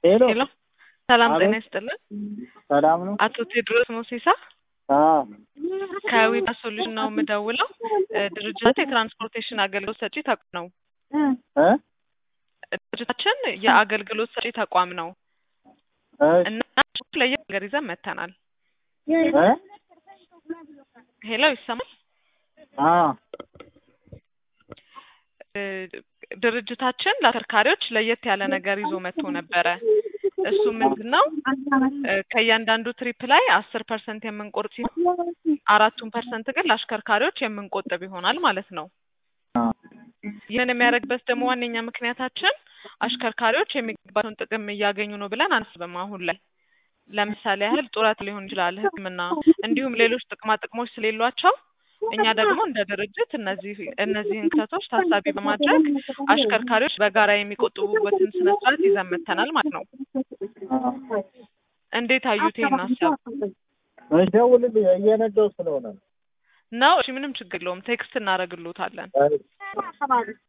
ሄሎ ሄሎ ሰላም አቤት። ጤና ይስጥልን። ሰላም ነው? አቶ ቴድሮስ ሞሲሳ አዎ ከዊባ ሶሉሽን ነው የምደውለው። እ ድርጅት የትራንስፖርቴሽን አገልግሎት ሰጪ ተቋም ነው። እ ድርጅታችን የአገልግሎት ሰጪ ተቋም ነው እሺ እና ለየት ነገር ይዘን መጥተናል። እ ሄሎ ይሰማል? አዎ እ ድርጅታችን ለአሽከርካሪዎች ለየት ያለ ነገር ይዞ መጥቶ ነበረ። እሱ ምንድን ነው እ ከእያንዳንዱ ትሪፕ ላይ አስር ፐርሰንት የምንቆርጥ ሲሆን አራቱን ፐርሰንት ግን ለአሽከርካሪዎች የምንቆጥብ ይሆናል ማለት ነው። አዎ ይህን የሚያደርግበት ደግሞ ዋነኛ ምክንያታችን አሽከርካሪዎች የሚገባቸውን ጥቅም እያገኙ ነው ብለን አናስብም። አሁን ላይ ለምሳሌ ያህል ጡረት ሊሆን ይችላል፣ ሕክምና እንዲሁም ሌሎች ጥቅማ ጥቅሞች ስለሌሏቸው እኛ ደግሞ እንደ ድርጅት እነዚህ እነዚህን ክተቶች ታሳቢ በማድረግ አሽከርካሪዎች በጋራ የሚቆጥቡበትን ስነ ስርዓት ይዘን መጥተናል ማለት ነው። አዎ እንዴት አዩት ይሄን ሀሳብ? እሺ ደውልልኝ እየነዳሁ ስለሆነ ነው። ነው እሺ፣ ምንም ችግር የለውም። ቴክስት እናደርግልዎታለን። እሺ